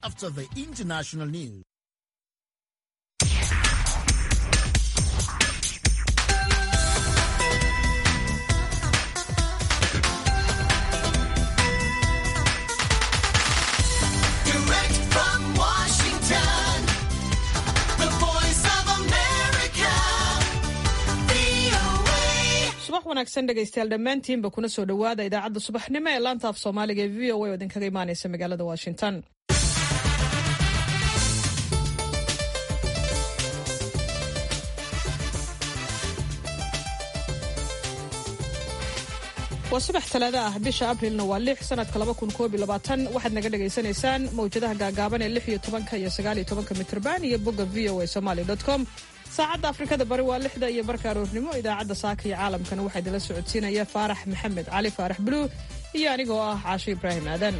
after the international news. Direct from Washington, the voice of America, VOA. subax wanaagsan dhegaystayaal dhammaantiinba kuna soo dhowaada idaacadda subaxnimo ee laanta af soomaaliga ee v o a oo idinkaga imaanaysa magaalada washington waa subax talaado ah bisha abrilna waa lix sanadka laba kun koob iyo labaatan waxaad naga dhagaysanaysaan mawjadaha gaagaaban ee lix iyo tobanka iyo sagaal iyo tobanka mitrban iyo bogga v o a somaly dot com saacadda afrikada bari waa lixda iyo barka aroornimo idaacadda saaka iyo caalamkana waxaa idinla socodsiinaya faarax maxamed cali faarax buluug iyo anigoo ah caasho ibraahim aadan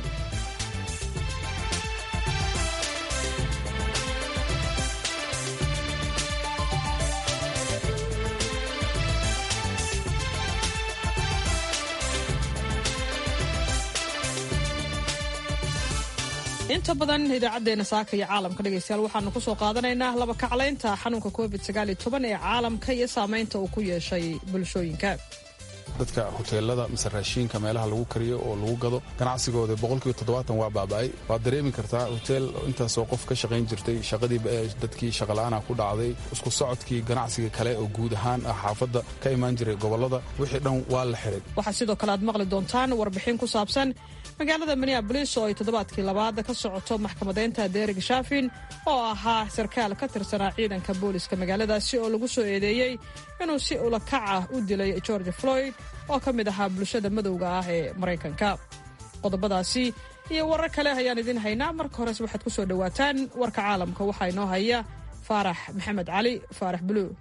inta badan idaacadeena saaka iyo caalamka dhegaystayaal waxaanu kusoo qaadanaynaa laba kaclaynta xanuunka covid sagaal iyo toban ee caalamka iyo saameynta uu ku yeeshay bulshooyinka dadka hoteelada mise raashiinka meelaha lagu kariyo oo lagu gado ganacsigooda boqolkiiba toddobaatan waa baaba'ay waad dareemi kartaa hoteel intaasoo qof ka shaqayn jirtay shaqadii dadkii shaqala'aana ku dhacday isku socodkii ganacsiga kale oo guud ahaan ah xaafadda ka imaan jiray gobollada wixii dhan waa la xiray waxaa sidoo kale aad maqli doontaan warbixin ku saabsan magaalada minneabolis oo ay toddobaadkii labaad ka socoto maxkamadeynta derig shaafin oo ahaa sarkaal ka tirsanaa ciidanka booliska magaaladaasi oo lagu soo eedeeyey inuu si ulakac ah u dilay george floyd oo ka mid ahaa bulshada madowga ah ee maraykanka qodobadaasi iyo warar kale ayaan idiin haynaa marka hores waxaad ku soo dhowaataan warka caalamka waxaa inoo haya faarax maxamed cali faarax buluug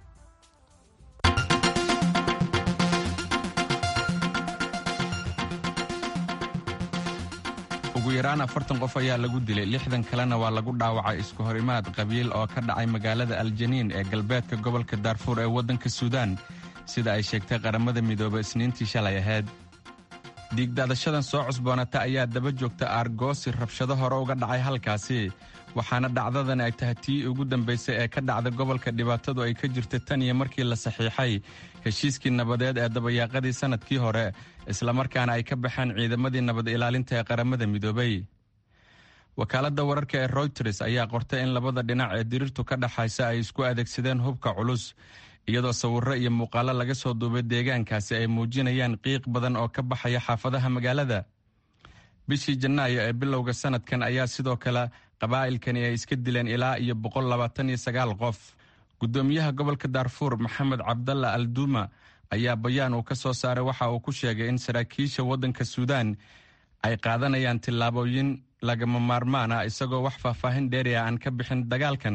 ugu yaraan afartan qof ayaa lagu dilay lixdan kalena waa lagu dhaawacay isku horimaad qabiil oo ka dhacay magaalada aljaniin ee galbeedka gobolka daarfuur ee waddanka suudaan sida ay sheegtay qaramada midoobe isniintii shalay ahayd diigdaadashadan soo cusboonata ayaa daba joogta aargoosi rabshado hore uga dhacay halkaasi waxaana dhacdadan ay tahay tii ugu dambaysay ee ka dhacda gobolka dhibaatadu ay ka jirta tan iyo markii la saxiixay heshiiskii nabadeed ee dabayaaqadii sannadkii hore islamarkaana ay ka baxeen ciidamadii nabad ilaalinta ee qaramada midoobay wakaaladda wararka ee royters ayaa qortay in labada dhinac ee diriirtu ka dhaxaysa ay isku adeegsadeen hubka culus iyadoo sawirro iyo muuqaallo laga soo duubay deegaankaasi ay muujinayaan qiiq badan oo ka baxaya xaafadaha magaalada bishii janaayo ee bilowga sannadkan ayaa sidoo kale qabaa'ilkani ay iska dileen ilaa iyo boqol labaatan iyo sagaal qof guddoomiyaha gobolka daarfuur maxamed cabdalla alduuma ayaa bayaan uu ka soo saaray waxa uu ku sheegay in saraakiisha waddanka suudaan ay qaadanayaan tillaabooyin lagama maarmaan ah isagoo wax faahfaahin dheeri ah aan ka bixin dagaalkan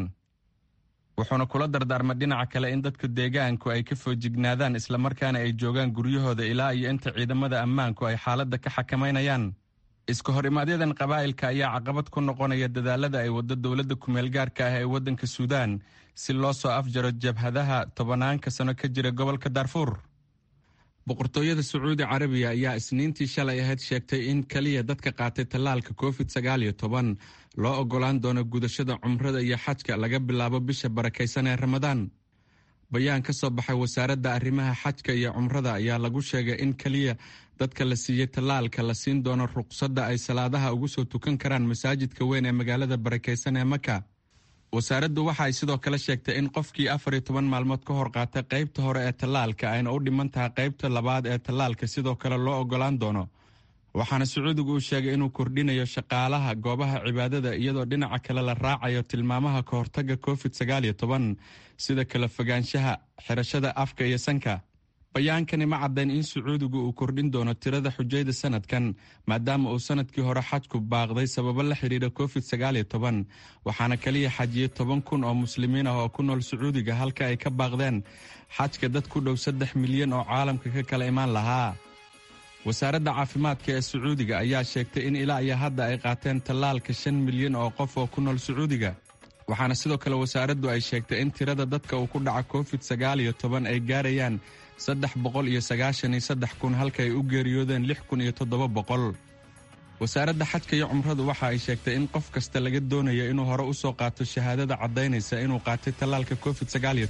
wuxuuna kula dardaarmay dhinaca kale in dadka deegaanku ay ka foojignaadaan islamarkaana ay joogaan guryahooda ilaa iyo inta ciidamada ammaanku ay xaaladda ka xakamaynayaan iska hor imaadyadan qabaa'ilka ayaa caqabad ku noqonaya dadaalada ay waddo dowladda kumeelgaarka ah ee waddanka suudaan si loo soo afjaro jabhadaha tobanaanka sano ka jira gobolka daarfuur boqortooyada sacuudi carabiya ayaa isniintii shalay ahayd sheegtay in keliya dadka qaatay tallaalka covid sagaal iyo toban loo oggolaan doono gudashada cumrada iyo xajka laga bilaabo bisha barakaysan ee ramadaan bayaan ka soo baxay wasaaradda arrimaha xajka iyo cumrada ayaa lagu sheegay in keliya dadka la siiyey tallaalka la siin doono ruqsadda ay salaadaha ugu soo tukan karaan masaajidka weyn ee magaalada barakaysan ee maka wasaaraddu waxa ay sidoo kale sheegtay in qofkii afar iyo toban maalmood ka hor qaatay qaybta hore ee tallaalka ayna u dhiman tahay qaybta labaad ee tallaalka sidoo kale loo oggolaan doono waxaana sacuudigu uu sheegay inuu kordhinayo shaqaalaha goobaha cibaadada iyadoo dhinaca kale la raacayo tilmaamaha ka hortagga covid sagaal iyo toban sida kala fogaanshaha xirashada afka iyo sanka bayaankani ma caddayn in sacuudigu uu kordhin doono tirada xujayda sanadkan maadaama uu sanadkii hore xajku baaqday sababo la xidhiidha covid sagaal iyo toban waxaana kaliya xajiyey toban kun oo muslimiin ah oo ku nool sacuudiga halka ay ka baaqdeen xajka dad ku dhow saddex milyan oo caalamka ka kala imaan lahaa wasaaradda caafimaadka ee sacuudiga ayaa sheegtay in ilaa iyo hadda ay qaateen tallaalka shan milyan oo qof oo ku nool sacuudiga waxaana sidoo kale wasaaraddu ay sheegtay in tirada dadka uu ku dhaca covid sagaal iyo toban ay gaarayaan saddex boqol iyo sagaashan iyo saddex kun halka ay u geeriyoodeen lix kun iyo toddoba boqol wasaaradda xajka iyo cumradu waxa ay sheegtay in qof kasta laga doonayo inuu hore u soo qaato shahaadada caddaynaysa inuu qaatay tallaalka covid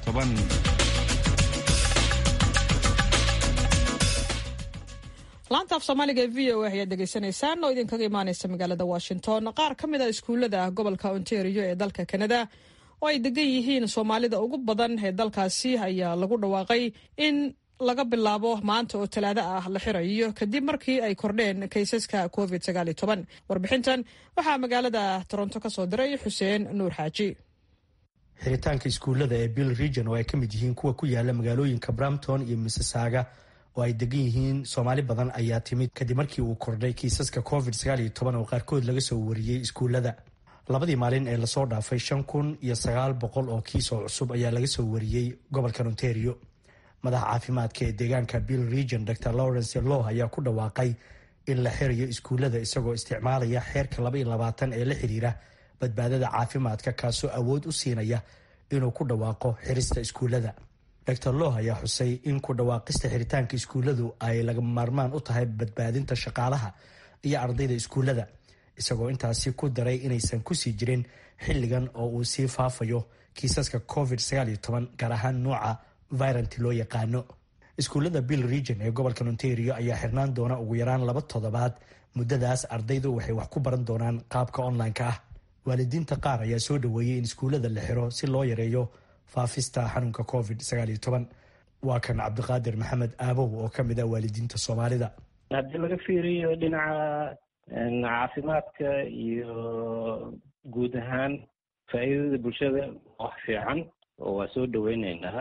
laanta af soomaaliga ee v o a ayaad dhegaysanaysaan oo idinkaga imaanaysa magaalada washington qaar ka mid a iskuullada gobolka ontario ee dalka kanada oo ay degan yihiin soomaalida ugu badan ee dalkaasi ayaa lagu dhawaaqay in laga bilaabo maanta oo talaado ah la xirayo kadib markii ay kordheen kaysaska covid warbixintan waxaa magaalada toronto ka soo diray xuseen nuur xaaji xiritaanka iskuullada ee bill region oo ay ka mid yihiin kuwa ku yaala magaalooyinka brampton iyo missisaaga oo ay degan yihiin soomaali badan ayaa timid kadib markii uu kordhay kiisaska covid oo qaarkood laga soo wariyey iskuullada labadii maalin ee lasoo dhaafay shan kun iyo sagaal boqol oo kiis oo cusub ayaa laga soo wariyey gobolka ontario madaxa caafimaadka ee deegaanka bill region dr lawrence law ayaa ku dhawaaqay in la xirayo iskuullada isagoo isticmaalaya xeerka laba iyo labaatan ee la xiriira badbaadada caafimaadka kaasoo awood u siinaya inuu ku dhawaaqo xirista iskuullada dr loh ayaa xusay in ku dhawaaqista xiritaanka iskuulladu ay lagama maarmaan u tahay badbaadinta shaqaalaha iyo ardayda iskuullada isagoo intaasi ku daray inaysan kusii jirin xilligan oo uu sii faafayo kiisaska covid gaar ahaan nuuca viranti loo yaqaano iskuullada bill region ee gobolka ontario ayaa xirnaan doona ugu yaraan laba toddobaad muddadaas ardaydu waxay wax ku baran doonaan qaabka online-ka ah waalidiinta qaar ayaa soo dhaweeyey in iskuullada la xiro si loo yareeyo faafista xanuunka covid waa kan cabdiqaadir maxamed aabow oo ka mid ah waalidiinta soomaalida haddii laga fiiriyo dhinaca caafimaadka iyo guud ahaan faa'iidada bulshada wax fiican oo waa soo dhaweyneynaa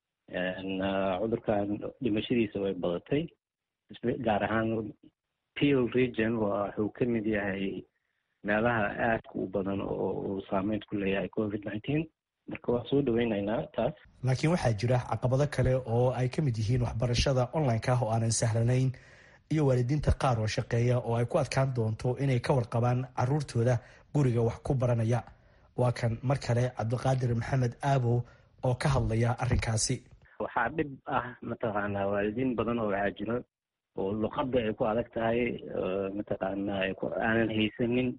cudurkan dhimashadiisa way badatay gaar ahaan peel region wuxuu ka mid yahay meelaha aadka u badan oo uu saameyn ku leeyahay covid nineteen marka waa soo dhaweyneynaa taas laakiin waxaa jira caqabado kale oo ay ka mid yihiin waxbarashada online-ka ah oo aanan sahlanayn iyo waalidiinta qaar oo shaqeeya oo ay ku adkaan doonto inay ka warqabaan caruurtooda guriga wax ku baranaya waa kan mar kale cabdiqaadir maxamed aabow oo ka hadlaya arrinkaasi waxaa dhib ah mataqaanaa waalidiin badan oo waxaa jiro oo luqadda ay ku adag tahay mataqaanaa aanan haysanin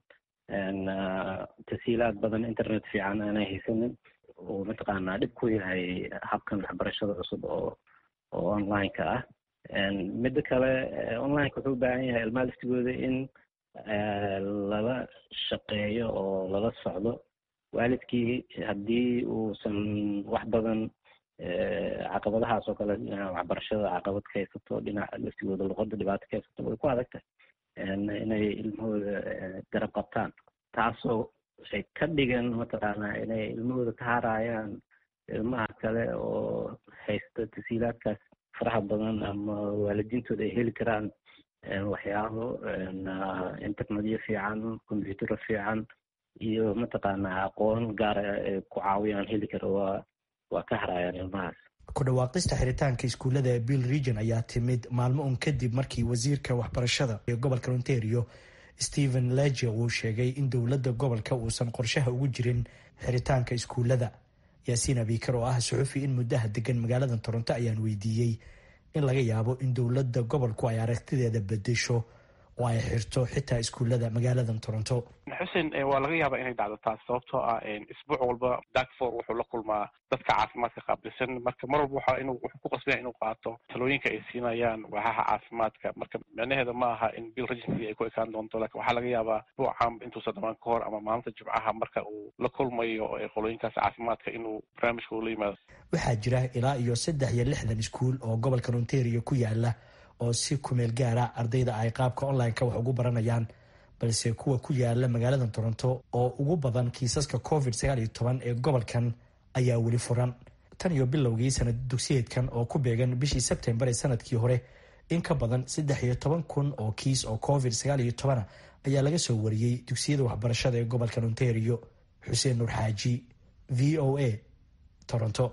tasiilaad badan internet fiican aanan haysanin oo mataqaanaa dhib ku yahay habkan waxbarashada cusub oo oo online-ka ah midda kale online-ka wuxuu u baahan yahay ilmaha laftigooda in lala shaqeeyo oo lala socdo waalidkii haddii uusan wax badan caqabadahaas oo kale waxbarashada caqabad ka haysato dhinaca laftigooda luqada dhibaato ka haysato way ku adag tahay inay ilmahooda garab qabtaan taasoo ay ka dhigan mataqaanaa inay ilmahooda ka harayaan ilmaha kale oo haysta tasiilaadkaas faraha badan ama waalidiintooda ay heli karaan waxyaabo internetyo fiican combyutero fiican iyo mataqaanaa aqoon gaara ay ku caawiyaan heli kara waa waa ka harayaan ilmahaas ku dhawaaqista xiritaanka iskuullada ee bill region ayaa timid maalmo un kadib markii wasiirka waxbarashada ee gobolka ontario stephen leger uu sheegay in dowladda gobolka uusan qorshaha ugu jirin xiritaanka iskuullada yaasiin abiikar oo ah suxufi in muddaha degan magaalada toronto ayaan weydiiyey in laga yaabo in dowladda gobolku ay aragtideeda bedesho oo ay xirto xitaa iskuullada magaalada toronto xuseen waa laga yaabaa inay dhacdo taas sababtoo ah isbuuc walba dakfor wuxuu la kulmaa dadka caafimaadka qaabilsan marka mar walba waxa inuu wuxuu ku qasbaya inuu qaato talooyinka ay siinayaan waaxaha caafimaadka marka micnaheeda ma aha in bill regency ay ku ekaan doonto lakin waxaa laga yaabaa isbuucan intuusan dhamaan ka hor ama maalinta jimcaha marka uu la kulmayo qolooyinkaas caafimaadka inuu barnaamijka uu la yimaado waxaa jira ilaa iyo saddex iyo lixdan iskuul oo gobolka ontario ku yaala oo si kumeel gaara ardayda ay qaabka online-ka wax ugu baranayaan balse kuwa ku yaala magaalada toronto oo ugu badan kiisaska covid ee gobolkan ayaa weli furan tan iyo bilowgii sanad dugsiyeedkan oo ku beegan bishii sebtembar ee sanadkii hore in ka badan saddex iyo toban kun oo kiis oo covid ayaa laga soo wariyey dugsiyada waxbarashada ee gobolkan ontario xuseen nuur xaaji v o a toronto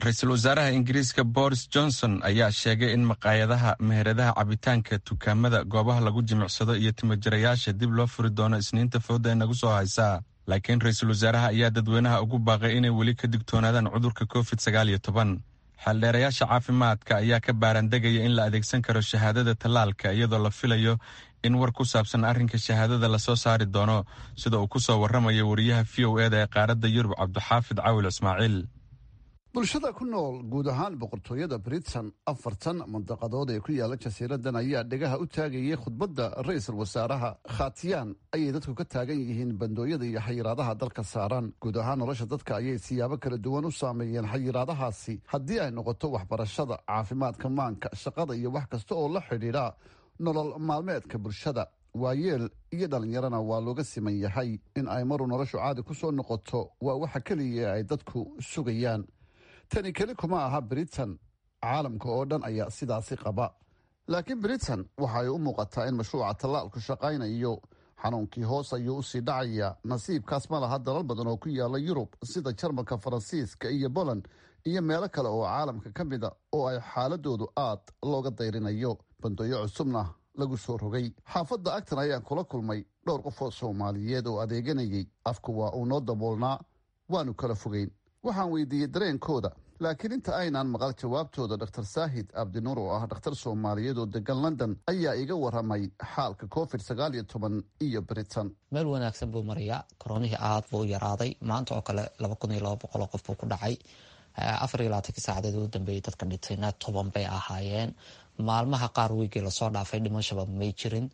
ra-iisul wasaaraha ingiriiska boris johnson ayaa sheegay in maqaayadaha meheradaha cabitaanka dukaamada goobaha lagu jimicsado iyo timajirayaasha dib loo furi doono isniinta fooda ee nagu soo haysaa laakiin ra-iisul wasaaraha ayaa dadweynaha ugu baaqay inay weli ka digtoonaadaan cudurka covid sagaal iyo toban xeeldheerayaasha caafimaadka ayaa ka baarandegaya in la adeegsan karo shahaadada tallaalka iyadoo la filayo in war ku saabsan arrinka shahaadada lasoo saari doono sida uu ku soo warramaya wariyaha v o eda ee qaaradda yurub cabdixaafid caawil ismaaciil bulshada ku nool guud ahaan boqortooyada britain afartan mandaqadood ee ku yaala jasiiradan ayaa dhegaha u taagayay khudbadda ra-iisul wasaaraha khatiyaan ayay dadku ka taagan yihiin bandooyada iyo xayiraadaha dalka saaran guud ahaan nolosha dadka ayay siyaabo kala duwan u saameeyeen xayiraadahaasi haddii ay noqoto waxbarashada caafimaadka maanka shaqada iyo wax kasta oo la xidhiidha nolol maalmeedka bulshada waayeel iyo dhallinyarana waa looga siman yahay in ay maruu noloshu caadi ku soo noqoto waa waxa keliya ay dadku sugayaan tani keli kuma aha britain caalamka oo dhan ayaa sidaasi qaba laakiin britain waxa ay u muuqataa in mashruuca tallaalku shaqaynayo xanuunkii hoos ayuu usii dhacaya nasiibkaas ma laha dalal badan oo ku yaala yurub sida jarmalka faransiiska iyo boland iyo meelo kale oo caalamka ka mida oo ay xaaladoodu aad looga dayrinayo bandooyo cusubna lagu soo rogay xaafadda agtan ayaan kula kulmay dhowr qof oo soomaaliyeed oo adeeganayay afku waa uu noo daboolnaa waanu kala fogeyn waxaan weydiiyey dareenkooda laakiin inta aynaan maqal jawaabtooda dr saahid abdinuur oo ah dhakhtar soomaaliyeed oo degan london ayaa iga waramay xaalka covid sagaal iyo toban iyo britain meel wanaagsan buu marayaa koronihii aad buu u yaraaday maanta oo kale laba kun iyo laba boqoloo qof buu ku dhacay afar iyo labaatanki saacadeed ugu dambeeyay dadka dhintayna toban bay ahaayeen maalmaha qaar wiigii lasoo dhaafay dhimashaba may jirin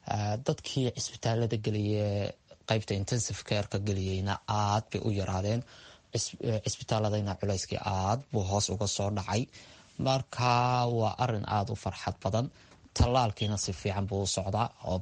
dadkii cisbitaalada geliyee qeybta intensive careka geliyeyna aad bay u yaraadeen cisbitaaladayna culayskii aad buu hoos uga soo dhacay marka waa arin aada u farxad badan tallaalkiina si fiican buu u socdaa oo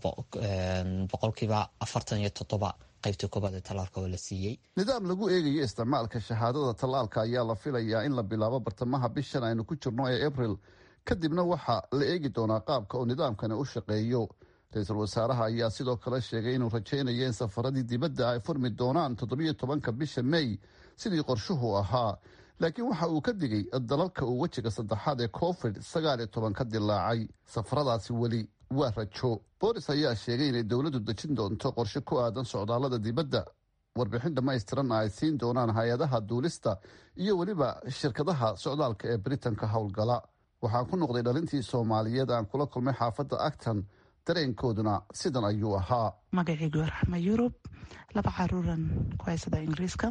boqolkiiba afartan iyo toddoba qaybtii koobaad ee tallaalka oo la siiyey nidaam lagu eegayo isticmaalka shahaadada tallaalka ayaa la filayaa in la bilaabo bartamaha bishan aynu ku jirno ee abril kadibna waxaa la eegi doonaa qaabka oo nidaamkani u shaqeeyo ra-iisul wasaaraha ayaa sidoo kale sheegay inuu rajaynayo in safaradii dibadda ay furmi doonaan toddobiyo tobanka bisha may sidii qorshuhu ahaa laakiin waxa uu ka digay dalalka uu wejiga saddexaad ee covid sagaal iyo toban ka dilaacay safaradaasi weli waa rajo boris ayaa sheegay inay dowladdu dejin doonto qorshe ku aadan socdaallada dibadda warbixin dhammaystiranna ay siin doonaan hay-adaha duulista iyo weliba shirkadaha socdaalka ee britain ka howlgala waxaan ku noqday dhalintii soomaaliyeed aan kula kulmay xaafadda acton dareenkooduna sidan ayuu ahaa magacaygu raxma yurub laba caruuran ku haysada ingiriiska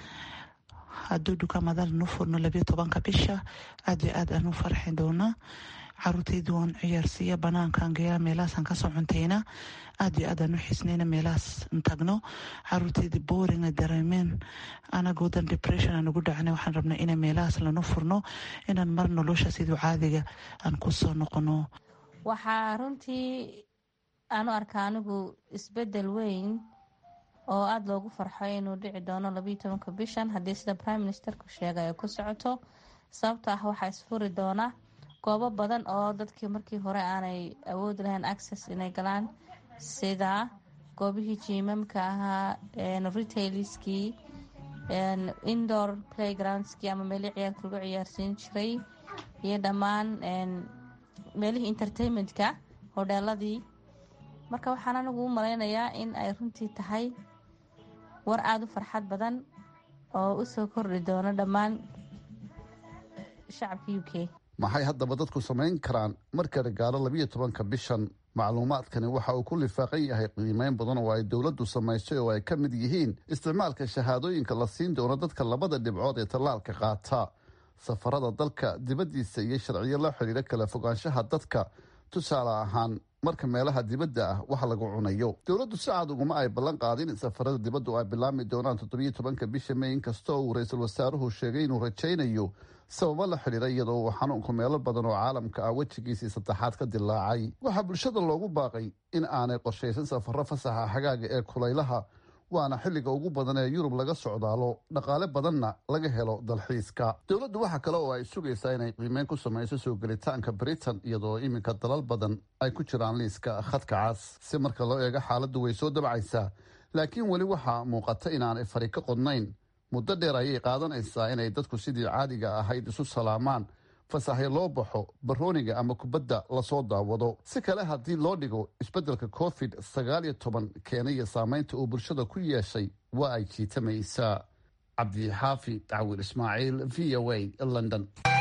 hadduu dukaamada nu furno labiyo tobanka bisha aad iyo aad aan u farxi doonaa caruurtaydu waan ciyaarsiiya banaankaan geeya meelahaasaan kasoo cuntayna aad iyo aad aan u xisnayna meelahaas tagno caruurtaydi booringa dareemeen anagoodan depression aan ugu dhacnay waxaan rabnay ina meelahaas lanu furno inaan mar nolosha siduu caadiga aan kusoo noqono waxaa runtii aanu arkaa anigu isbedel weyn oo aada loogu farxo inuu dhici doono labayo tobanka bishan haddii sida prime ministerku sheegay ay ku socoto sababto ah waxaa isfuri doona goobo badan oo dadkii markii hore aanay awoodi lahayn access inay galaan sida goobihii jiimamka ahaa retailskii indoor playgroundskii ama meelii ciyaarka lagu ciyaarsiin jiray iyo dhammaan meelihii entertainmentka hodheeladii marka waxaan anigu u malaynayaa in ay runtii tahay war aada u farxad badan oo usoo kordhi doono dhammaan shacabka u k maxay haddaba dadku samayn karaan marka ragaalo labiyo tobanka bishan macluumaadkani waxa uu ku lifaaqan yahay qiimeyn badan oo ay dowladdu samaysay oo ay ka mid yihiin isticmaalka shahaadooyinka la siin doono dadka labada dhibcood ee tallaalka qaata safarada dalka dibaddiisa iyo sharciyo la xidhiira kala fogaanshaha dadka tusaale ahaan marka meelaha dibadda ah wax lagu cunayo dowladdu si cad uguma ay ballan qaadin in safarada dibaddu ay bilaami doonaan toddobiyo tobanka bisha may inkastoo uu ra-iisul wasaaruhu sheegay inuu rajaynayo sababo la xidhiira iyadoo uu xanuunku meelo badan oo caalamka ah wejigiisii saddexaad ka dilaacay waxaa bulshada loogu baaqay in aanay qorshaysan safaro fasaxa xagaaga ee kulaylaha waana xilliga ugu badan ee yurub laga socdaalo dhaqaale badanna laga helo dalxiiska dowladdu waxaa kale oo ay sugaysaa inay qiimeyn ku samayso soo gelitaanka britain iyadoo iminka dalal badan ay ku jiraan liiska khadka cas si marka loo eego xaaladdu way soo dabcaysaa laakiin weli waxaa muuqata inaanay fari ka qodnayn muddo dheer ayay qaadanaysaa inay dadku sidii caadiga ahayd isu salaamaan fasaxyo loo baxo barooniga ama kubadda lasoo daawado si kale haddii loo dhigo isbeddelka covid sagaal iyo toban keenaya saameynta uu bulshada ku yeeshay waa ay jiitamaysaa cabdixaafi dacwiil ismaaciil v o a london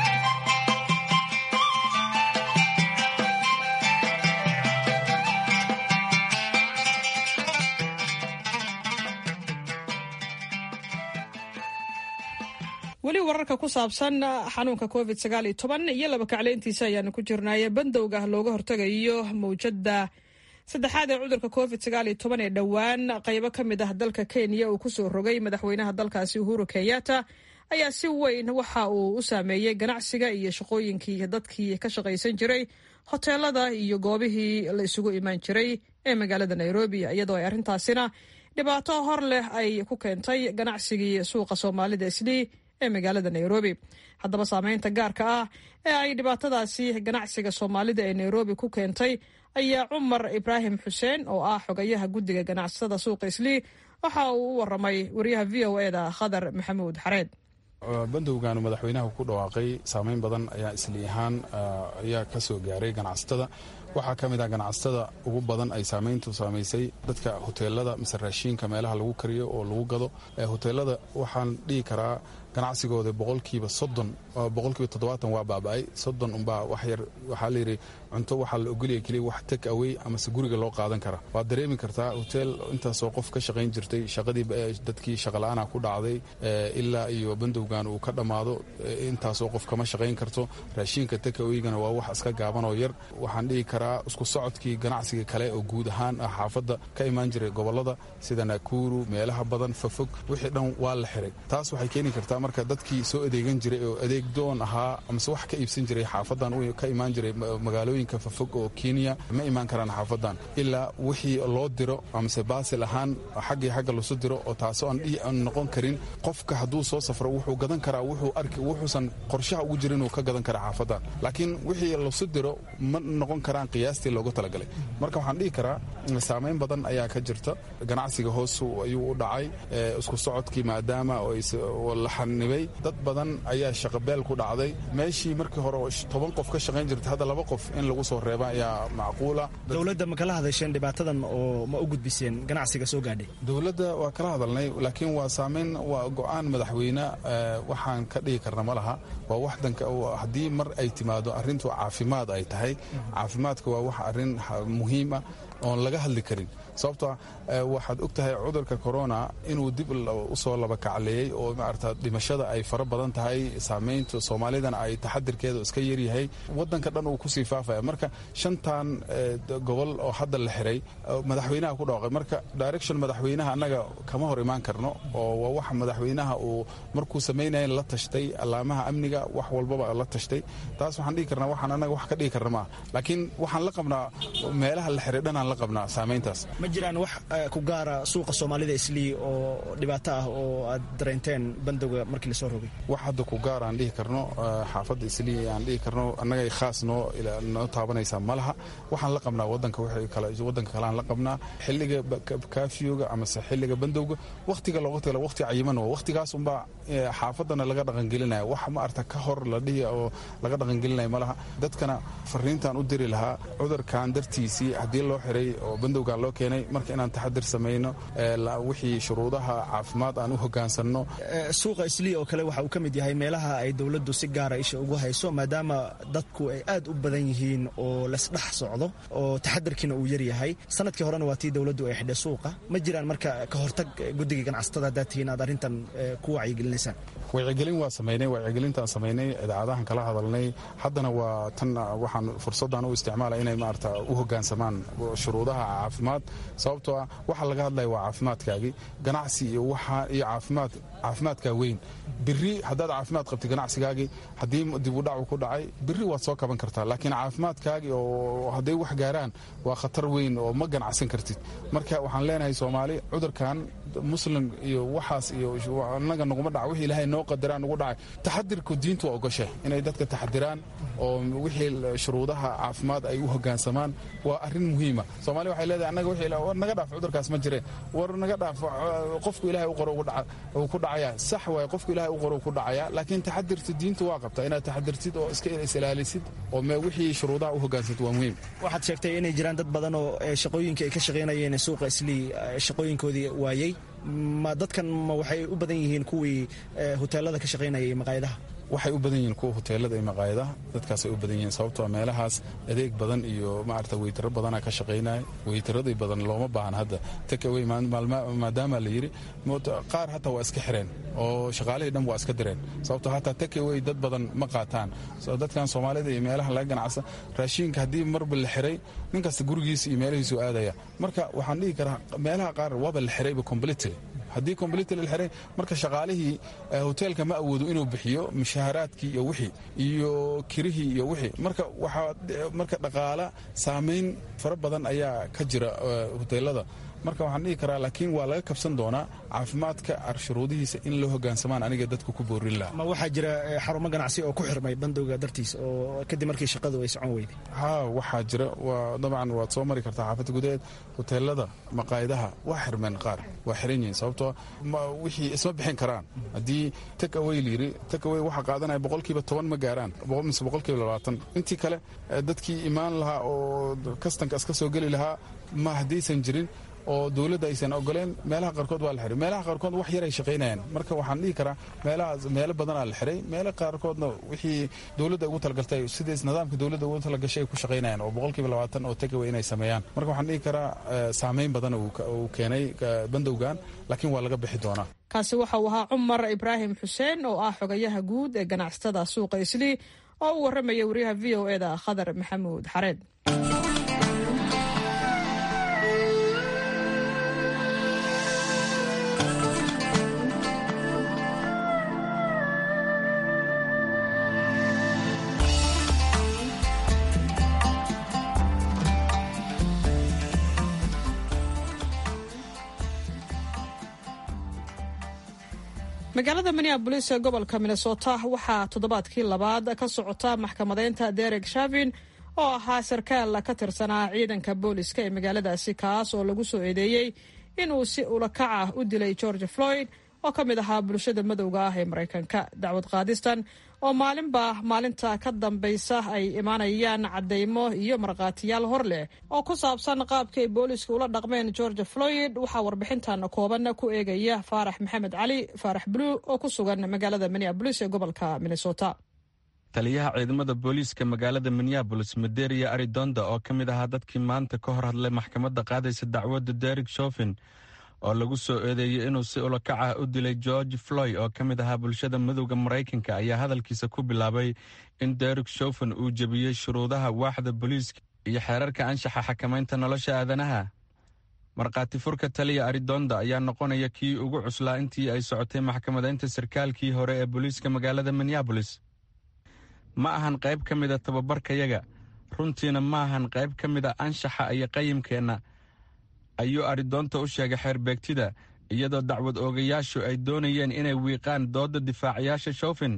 weli wararka ku saabsan xanuunka covid sagaal iyo toban iyo laba kacleyntiisa ayaanu ku jirnaaye bandowga looga hortagayo mawjada saddexaad ee cudurka covid sagaal iyo toban ee dhowaan qaybo ka mid ah dalka kenya uu kusoo rogay madaxweynaha dalkaasi uhuru kenyatta ayaa si weyn waxa uu u saameeyey ganacsiga iyo shaqooyinkii dadkii ka shaqaysan jiray hoteelada iyo goobihii la isugu imaan jiray ee magaalada nairobi iyadoo ay arrintaasina dhibaato hor leh ay ku keentay ganacsigii suuqa soomaalida islii ee magaalada nairobi haddaba saameynta gaarka ah ee ay dhibaatadaasi ganacsiga soomaalida ee nairobi ku keentay ayaa cumar ibraahim xuseen oo ah xogayaha guddiga ganacsatada suuqa islii waxa uu u waramay wariyaha v o eda khadar maxamuud xareed bandowgan madaxweynaha ku dhawaaqay saameyn badan ayaa isli ahaan ayaa ka soo gaaray ganacsatada waxaa ka mid ah ganacsatada ugu badan ay saameyntu saamaysay dadka hoteelada mise raashiinka meelaha lagu kariyo oo lagu gado hoteelada waxaan dhihi karaa ganacsigooda boqolkiiba soddon boqolkiiba toddobaatan waa baaba'ay soddon unbaa wax yar waxaa layidhi cunto waxaa la ogolaya keliya wax tek away amase guriga loo qaadan kara waad dareemi kartaa hoteel intaasoo qof ka shaqayn jirtay shaqadii dadkii shaqala'aana ku dhacday ilaa iyo bandowgan uu ka dhammaado intaasoo qof kama shaqayn karto raashiinka tek awaygana waa wax iska gaaban oo yar waxaan dhihi karaa isku socodkii ganacsiga kale oo guud ahaan ah xaafadda ka imaan jiray gobolada sida nakuuru meelaha badan fafog wixii dhan waa la xiray taas waxay keeni kartaa marka dadkii soo adeegan jiray oo adeeg doon ahaa amase wax ka iibsan jiray xaafadan ka imaan jiray magaalooyinka fafog oo kenya ma imaan karaan xaafadan ilaa wixii loo diro amase baasil ahaan xaggii xagga lasu diro oo taasoo aan noqon karin qofka hadduu soo safro wuxuu gadan karaa wuxuu arki wuxuusan qorshaha ugu jirin inuu ka gadan kara xaafadan laakiin wixii lasu diro ma noqon karaan qiyaastii loogu talagalay marka waxaan dhihi karaa saameyn badan ayaa ka jirta ganacsiga hoos ayuu u dhacay isku socodkii maadaama la xanibay dad badan ayaa shaqabeel ku dhacday meeshii markii hore toban qof ka shaqayn jirtay hadda laba qof in lagu soo reeba ayaa macquula dowladda ma kala hadasheen dhibaatadan oo ma u gudbiseen ganacsiga soo gaadhay dowladda waa kala hadalnay laakiin waa saameyn waa go-aan madaxweyne waxaan ka dhigi karna ma laha waa wax danka haddii mar ay timaado arrintu caafimaad ay tahay caafimaadka waa wax arrin muhiima oon laga hadli karin sababto waxaad og tahay cudurka corona inuu dib usoo laba kacleeyey oo maarata dhimashada ay fara badan tahay saameynta soomaalidana ay taxadirkeeda iska yaryahay wadanka dhan uu kusii faafaya marka shantan gobol oo hadda la xiray madaxweynaha ku dhawaaqay marka direction madaxweynaha annaga kama hor imaan karno oo waa wax madaxweynaha uu markuu samaynaya la tashtay allaamaha amniga wax walbaba la tashtay taas waxaan dhihi karnaa waxaan annaga wax ka dhigi karna maaha laakiin waxaan la qabnaa meelaha la xiray dhanaan la qabnaa saameyntaas ma jiraan wax ku gaara suuqa soomaalida islii oo dhibaato ah oo aad dareenteen bandowga markii lasoo rogay wax hadda ku gaar aan dhihi karno xaafadda islii aan dhihi karno annagay khaas noo noo taabanaysaa ma laha waxaan la qabnaa wadanka wadanka kale aan la qabnaa xilliga kaafiyoga amase xilliga bandowga wakhtiga looga tala wakhti cayiman waa wakhtigaas unbaa xaafadana laga dhaqangelinaya wax ma arta ka hor la dhihi oo laga dhaqangelinaya ma laha dadkana fariintaan u diri lahaa cudurkan dartiisii haddii loo xiray oo bandowgan loo keenay marka inaan taxadir samayno wixii shuruudaha caafimaad aan u hogaansanno suuqa islii oo kale waxa uu ka mid yahay meelaha ay dowladdu si gaara isha ugu hayso maadaama dadku ay aad u badan yihiin oo lasdhex socdo oo taxadarkiina uu yaryahay sanadkii horena waa tii dowladdu ay xidhay suuqa ma jiraan marka ka hortag guddiga ganacsatada haddaad tihiin aad arrintan ku wacyigelinaysaan wacyigelin waa samaynay wacyigelintaan samaynay idaacadahan kala hadalnay haddana waa tan waxaan fursaddan u isticmaalay inay maarata u hogaansamaan shuruudaha caafimaad sababtoo ah waxa laga hadlaya waa caafimaadkaagii ganacsi iyo waxa iyo caafimaad caafimaadkaa weyn biri haddaad caafimaad qabtid ganacsigaagii haddii dib u dhacu ku dhacay biri waad soo kaban kartaa laakiin caafimaadkaagii oo hadday wax gaaraan waa khatar weyn oo ma ganacsan kartid marka waxaan leenahay soomaali cudurkan muslim iyo waxaas iyo annaga naguma dhaca wix ilaahay noo qadaraan ugu dhacay taxadirku diintu waa ogoshe inay dadka taxadiraan oo wixii shuruudaha caafimaad ay u hogaansamaan waa arrin muhiima soomaaliya waxay leedahay annaga wixii war naga dhaaf cudurkaas ma jire war naga dhaaf qofku ilaahay u qoro uu ku dhacaya sax waaye qofku ilaahay u qoro uu ku dhacaya laakiin taxadirta diintu waa qabtaa inaad taxadirtid oo iska isilaalisid oo wixii shuruudaha u hogaansatid waa muhiim waxaad sheegtay inay jiraan dad badan oo shaqooyinka ay ka shaqaynayeen suuqa islii shaqooyinkoodii waayey ma dadkan ma waxay u badan yihiin kuwii hoteelada ka shaqaynayay maqaayadaha waxay u badan yihiin kuwa hoteelada iyo maqaayadaha dadkaasay u badan yihiin sababtoo meelahaas adeeg badan iyo maarata weytaro badana ka shaqaynaya weytaradii badan looma baahan hadda takawey maadaama la yidhi qaar hataa waa iska xireen oo shaqaalihii dhan waa iska direen sababtoo hataa takawey dad badan ma qaataan dadkan soomaalida iyo meelaha laga ganacsa raashiinka haddii marba la xiray nin kasta gurigiisa iyo meelahiisu aadaya marka waxaan dhihi karaa meelaha qaar waaba la xirayba completely haddii completely la xiray marka shaqaalihii hoteelka ma awoodo inuu bixiyo mushaaharaadkii iyo wixii iyo kirihii iyo wixii marka waxaa marka dhaqaala saamayn fara badan ayaa ka jira hoteelada marka waxaan dhihi karaa laakiin waa laga kabsan doonaa caafimaadka shuruudihiisa in loo hogaansamaan aniga dadku ku boorin laha ma waxaa jira xarumo ganacsi oo ku xirmay bandowga dartiis oo kadib markii shaqadu ay socon weyday ha waxaa jira waa dabcan waad soo mari kartaa xaafadda gudaheed hoteelada maqaayadaha waa xirmeen qaar waa xiran yihiin sababtoo wixii isma bixin karaan haddii takaway layiri takaway waxaa qaadanaya boqolkiiba toban ma gaaraan mise boqolkiiba labaatan intii kale dadkii imaan lahaa oo kastanka iska soo geli lahaa ma haddaysan jirin oo dowladda aysan ogoleen meelaha qaarkood waa la xiray meelaha qaarkood wax yar ay shaqaynayaan marka waxaan dhihi karaa meelahaas meelo badanaa la xiray meelo qaarkoodna wixii dowladda ugu talagaltay sidays nidaamka dowladda ugu talagashay ay ku shaqaynayaan oo boqolkiiba labaatan oo tagaway inay sameeyaan marka waxaan dhihi karaa saameyn badan uu keenay bandowgan laakiin waa laga bixi doonaa kaasi waxa uu ahaa cumar ibraahim xuseen oo ah xogayaha guud ee ganacsatada suuqa islii oo u warramaya wariyaha v o eda khadar maxamuud xareed magaalada minneabolis ee gobolka minnesota waxaa toddobaadkii labaad ka socota maxkamadeynta derek shavin oo ahaa sarkaal ka tirsanaa ciidanka booliska ee magaaladaasi kaas oo lagu soo eedeeyey inuu si ulakac ah u dilay george floyd oo ka mid ahaa bulshada madowga ah ee maraykanka dacwad qaadistan oo maalinba maalinta ka dambaysa ay imaanayaan caddaymo iyo markhaatiyaal hor leh oo ku saabsan qaabka ay booliska ula dhaqmeen george floyd waxaa warbixintan kooban ku eegaya faarax maxamed cali faarax bluu oo ku sugan magaalada minneabolis ee gobolka minnesota taliyaha ciidamada booliiska magaalada minneabolis maderia aridonda oo ka mid ahaa dadkii maanta ka hor hadlay maxkamadda qaadaysa dacwadda derek shofin oo lagu soo eedeeyey inuu si ulakac ah u dilay george floy oo ka mid ahaa bulshada madowda maraykanka ayaa hadalkiisa ku bilaabay in derek shofin uu jebiyey shuruudaha waaxda booliiska iyo xeerarka anshaxa xakamaynta nolosha aadanaha markhaati furka taliya aridonda ayaa noqonaya kii ugu cuslaa intii ay socotay maxkamadaynta sarkaalkii hore ee booliiska magaalada minneabolis ma ahan qayb ka mida tababarkayaga runtiina ma ahan qayb ka mida anshaxa iyo qayimkeenna ayuu aridoonta u sheegay xeerbeegtida iyadoo dacwad oogayaashu ay doonayeen inay wiiqaan doodda difaacayaasha shofin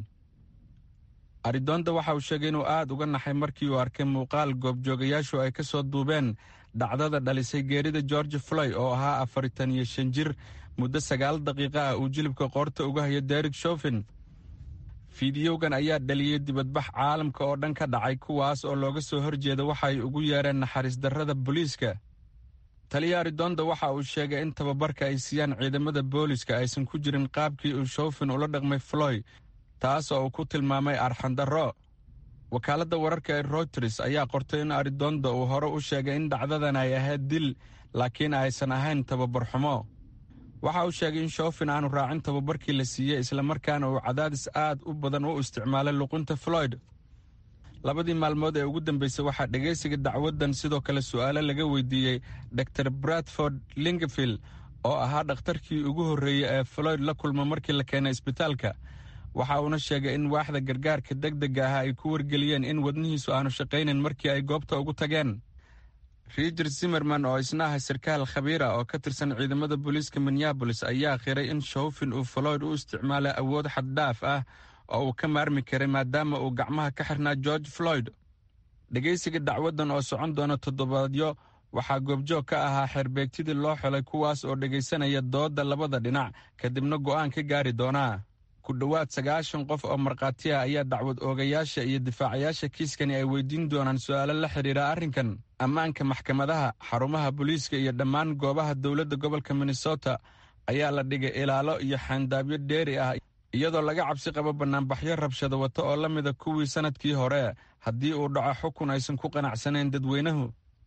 aridoonta waxa uu sheegay inuu aad uga naxay markii uu arkay muuqaal goobjoogayaashu ay ka soo duubeen dhacdada dhalisay geerida george floy oo ahaa afaritan iyo shan jir muddo sagaal daqiiqa ah uu jilibka qoorta uga hayo derek shofin fiidiyowgan ayaa dhaliyey dibadbax caalamka oo dhan ka dhacay kuwaas oo looga soo horjeeda waxa ay ugu yeereen naxariis darrada booliiska taliya aridonda waxa uu sheegay in tababarka ay siiyaan ciidamada booliiska aysan ku jirin qaabkii uu shofin ula dhaqmay floy taas oo uu ku tilmaamay arxandarro wakaaladda wararka ee routers ayaa qortay in aridonda uu hore u sheegay in dhacdadan ay ahayd dil laakiin aysan ahayn tababar xumo waxa uu sheegay in shofin aanu raacin tababarkii la siiyey islamarkaana uu cadaadis aad u badan u isticmaalay luqunta floyd labadii maalmood ee ugu dambeysay waxaa dhegaysiga dacwaddan sidoo kale su'aalo laga weydiiyey dor bradford lingefield oo ahaa dhakhtarkii ugu horreeyey ee floyd la kulma markii la keenay isbitaalka waxa uuna sheegay in waaxda gargaarka deg dega ah ay ku wargeliyeen in wadnihiisu aanu shaqaynin markii ay goobta ugu tageen riger zimmerman oo isna ah sarkaal khabiira oo ka tirsan ciidamada booliiska minneabolis ayaa khiray in showfin uu floyd u isticmaalay awood xaddhaaf ah oo uu ka maarmi karay maadaama uu gacmaha ka xirnaa george floyd dhegaysiga dacwaddan oo socon doona toddobaadyo waxaa goobjoog ka ahaa xeerbeegtidii loo xelay kuwaas oo dhegaysanaya doodda labada dhinac kadibna go'aan ka gaari doonaa ku dhowaad sagaashan qof oo markhaati ah ayaa dacwad oogayaasha iyo difaacayaasha kiiskani ay weydiin doonaan su'aalo la xidhiira arrinkan ammaanka maxkamadaha xarumaha booliiska iyo dhammaan goobaha dowladda gobolka minnesota ayaa la dhigay ilaalo iyo xaandaabyo dheeri ah iyadoo laga cabsi qabo bannaanbaxyo rabshado wata oo la mida kuwii sannadkii hore haddii uu dhaco xukun aysan ku qanacsanayn dadweynuhu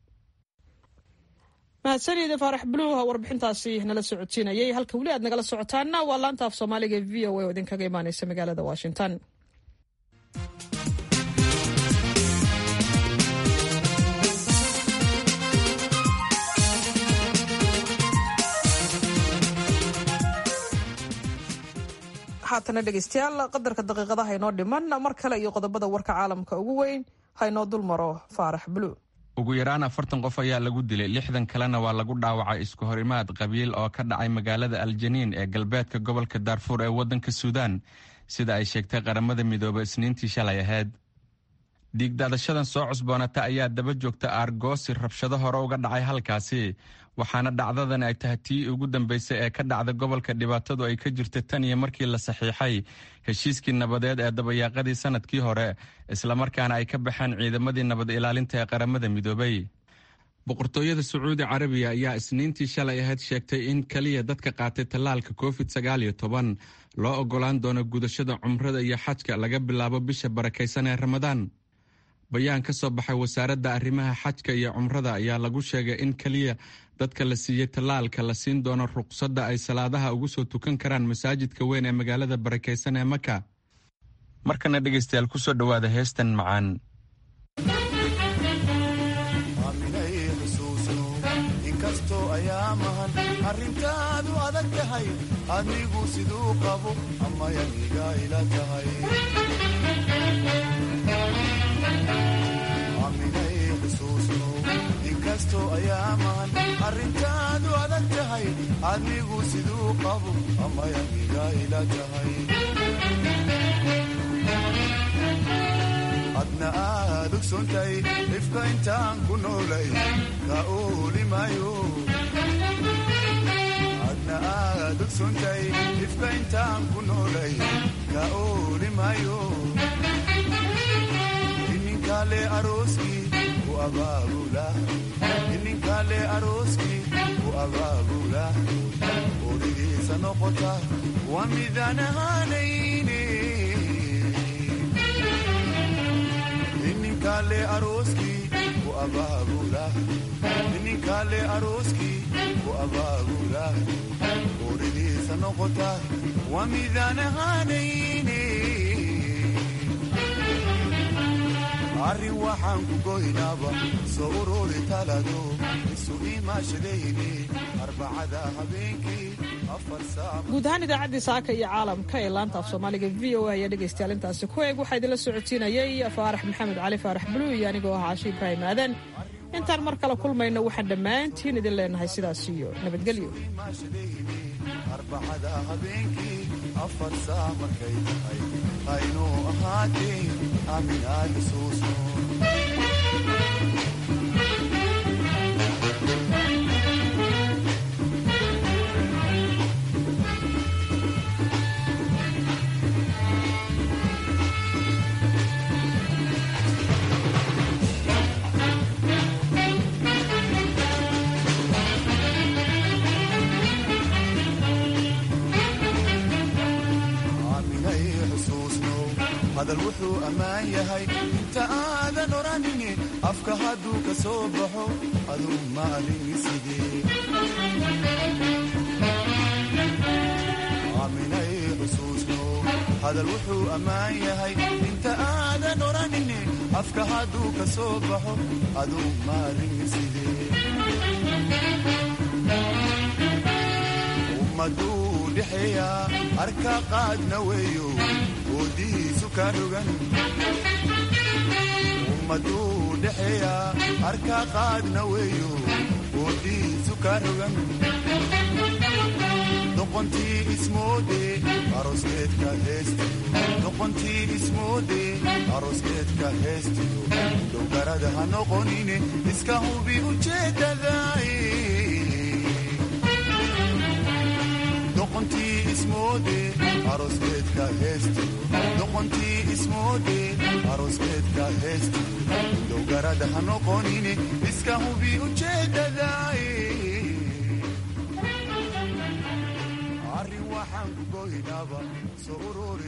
mahadsanida faarax buluuh warbixintaasi nala socodsiinayay halka weli aad nagala socotaanna waa laanta af soomaaliga e v o a oo idinkaga imaaneysa magaalada washington haatana dhegeystayaal qadarka daqiiqadaha inoo dhiman mar kale iyo qodobada warka caalamka ugu weyn haynoo dul maro faarax buluuh ugu yaraan afartan qof ayaa lagu dilay lixdan kalena waa lagu dhaawacay isku horimaad qabiil oo ka dhacay magaalada aljaniin ee galbeedka gobolka daarfuur ee waddanka suudaan sida ay sheegtay qaramada midoobe isniintii shalay ahayd dhiigdaadashadan soo cusboonata ayaa daba joogta aargoosi rabshado hore uga dhacay halkaasi waxaana dhacdadan ay tahay tii ugu dambeysay ee ka dhacda gobolka dhibaatadu ay ka jirta tan iyo markii la saxiixay heshiiskii nabadeed ee dabayaaqadii sannadkii hore islamarkaana ay ka baxeen ciidamadii nabad ilaalinta ee qaramada midoobay boqortooyada sacuudi carabiya ayaa isniintii shalay ahayd sheegtay in keliya dadka qaatay tallaalka covid sagaal iyo toban loo ogolaan doono gudashada cumrada iyo xajka laga bilaabo bisha barakaysan ee ramadaan bayaan ka soo baxay wasaaradda arrimaha xajka iyo cumrada ayaa lagu sheegay in keliya dadka la siiyey tallaalka la siin doono ruqsadda ay salaadaha ugu soo tukan karaan masaajidka weyn ee magaalada barakaysan ee maka markana dhegaystayaal ku soo dhowaada heestan macaan inkastoo ayaa mahan arrintaadu adag tahay adigu siduu qabo amayaniga ila tahay aminay xusuusno inkastoo ayaa mahan arrintaadu adag tahay adigu siduu qabo amayaniga ila tahay adna aad ogsoontahay ifka intaan ku noolay ka oolimayo adna aad ogsoontahay ifka intaan ku noolay ka oolimayo ininkale arooskii ku abaabula ininkale arooskii ku abaabula origiisa noqota waa midaan ahaanayne ininkale arooskii ku abaabula ininkale arooskii ku abaabula origiisa noqota waa midaan ahaanayne arrin waxaan ku goynaaba soo ururi talado isu imaashadayni arbacada habeenkii afar saac guud ahaan idaacaddii saaka iyo caalamka ee laanta af soomaaliga v o a ayaa dhegaystayaal intaasi ku eeg waxaa idinla socodsiinayay faarax maxamed cali faarax buluug iyo anigoo ah caashi ibraahim aadan intaan mar kale kulmayno waxaan dhammaantiin idin leenahay sidaas iyo nabadgelyo arbacada habeenkii afar saac markay tahay haynuu ahaatee aamin aad xusuusno aaminay xusuusno hadal wuxuu ammaan yahay inta aadan odhanini afka hadduu ka soo baxo aduu maalin sidee aaminay xusuusno hadal wuxuu ammaan yahay inta aadan odhanini afka hadduu ka soo baxo aduu maalin sidee ummaduu dhexeeya arka qaadna weeyo oodihiisu ka rogan ummaduu dhexeeya arkaa qaadna weeyo oodiisu ka rogan doqontii ismoode aroskeedka heestiyo doqontii ismoode aroskeedka heestiyo dowgarada ha noqonine iska hubi ujeedadaay doqontii ismoode aroskeedka heestiyo doqontii ismoode aroskeedka heestiyo dowgarada ha noqonine iska hubi ujeedadaay arrin waxaan ku goynaba soo ururi